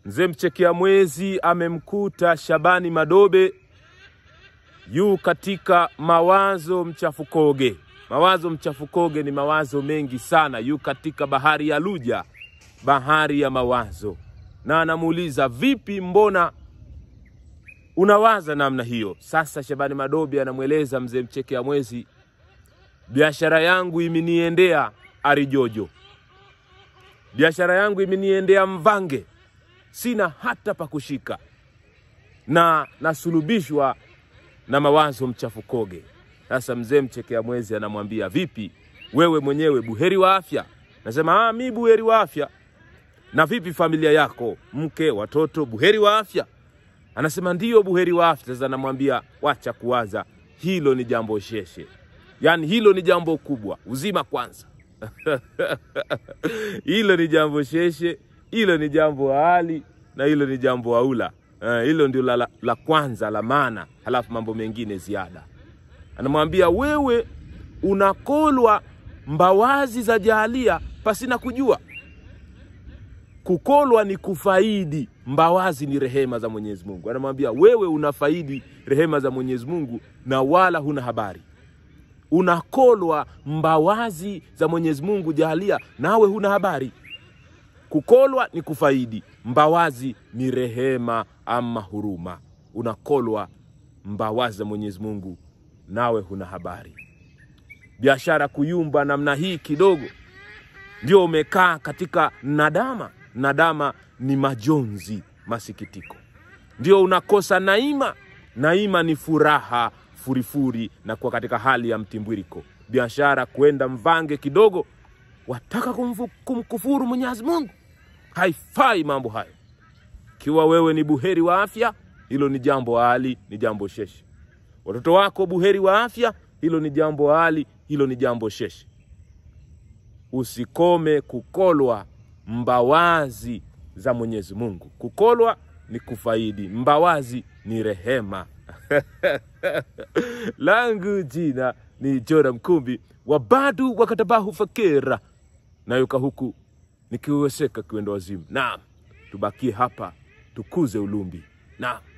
Mzee mchekea mwezi amemkuta Shabani Madobe yu katika mawazo mchafukoge. Mawazo mchafukoge ni mawazo mengi sana, yu katika bahari ya Luja, bahari ya mawazo, na anamuuliza vipi, mbona unawaza namna hiyo? Sasa Shabani Madobe anamweleza mzee mchekea mwezi, biashara yangu imeniendea Arijojo, biashara yangu imeniendea Mvange, sina hata pa kushika na nasulubishwa na mawazo mchafukoge. Sasa mzee mchekea mwezi anamwambia vipi, wewe mwenyewe buheri wa afya? Nasema ah, mi buheri wa afya. Na vipi familia yako, mke, watoto, buheri wa afya? Anasema ndiyo, buheri wa afya. Sasa anamwambia wacha kuwaza, hilo ni jambo sheshe, yaani hilo ni jambo kubwa, uzima kwanza. hilo ni jambo sheshe, hilo ni jambo hali na hilo ni jambo aula. Eh, hilo ndio la, la, la kwanza la maana, halafu mambo mengine ziada. Anamwambia wewe unakolwa mbawazi za jahalia pasina kujua. Kukolwa ni kufaidi, mbawazi ni rehema za Mwenyezi Mungu. Anamwambia wewe unafaidi rehema za Mwenyezi Mungu na wala huna habari. Unakolwa mbawazi za Mwenyezi Mungu jahalia, nawe huna habari. Kukolwa ni kufaidi, mbawazi ni rehema ama huruma. Unakolwa mbawazi za Mwenyezi Mungu, nawe huna habari. Biashara kuyumba namna hii kidogo, ndio umekaa katika nadama. Nadama ni majonzi, masikitiko, ndio unakosa naima. Naima ni furaha, furifuri na kuwa katika hali ya mtimbwiriko. Biashara kwenda mvange kidogo, wataka kumfu, kumkufuru Mwenyezi Mungu. Haifai mambo hayo. Ikiwa wewe ni buheri wa afya, hilo ni jambo hali, ni jambo sheshe. Watoto wako buheri wa afya, hilo ni jambo hali, hilo ni jambo sheshe. Usikome kukolwa mbawazi za Mwenyezi Mungu. Kukolwa ni kufaidi, mbawazi ni rehema. langu jina ni Jora Mkumbi wa badu wakatabahu fakira nayuka huku nikiweseka kiwendo wazimu. Naam, tubakie hapa tukuze ulumbi. Naam.